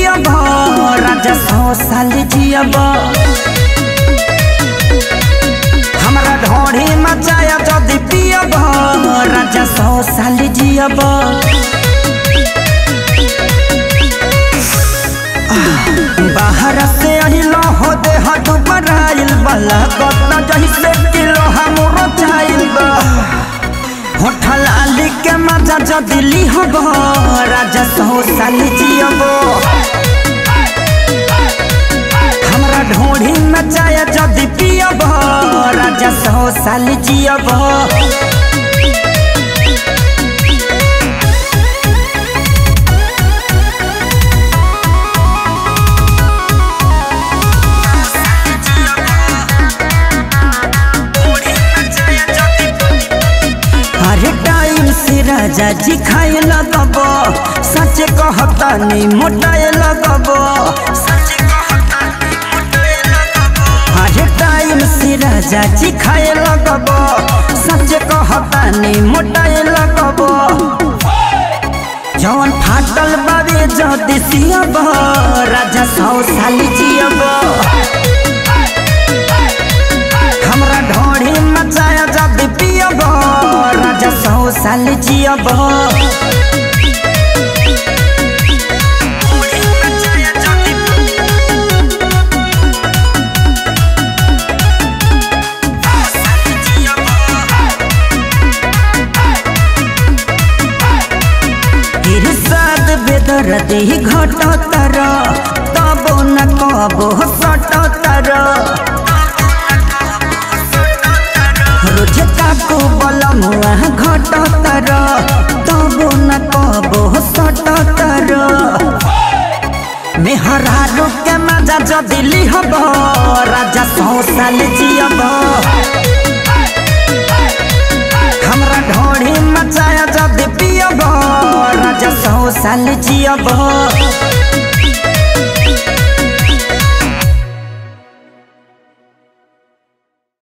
पियब राजा सौ साल जियब हमरा ढोढ़ी मचाया जदि पियब राजा सौ साल जियब बाहर से अहिलो हो दे हट बराइल बला कतना जहिसे किलो हमरो चाइल बा होठा लाली के मजा जदि लिहब राजा सौ साल जियब हमरा ढोढ़ी मचाया जदि पियब राजा सौ साल जियब अरे टाइम से राजा जी खाए लगब सच कहता नहीं मोटाए लगब अरे टाइम से राजा जी खाए लगब सच कहता नहीं मोटाए लगब जवन फाटल बाबे जदि सियब राजा सौ साल जियब हमरा ढोढ़ी मचाया जदि पियब राजा सौ साल जियब इरसाद बेदर्दी घटतर तबो न कबो सटतर रोज काकू बलमुआ घटतर तबो न कबो सटतर मेहरारू के मजा जदि लिहब राजा सौ साल जियब हमरा ढोढ़ी मचाया जदि पियब राजा सौ साल जियब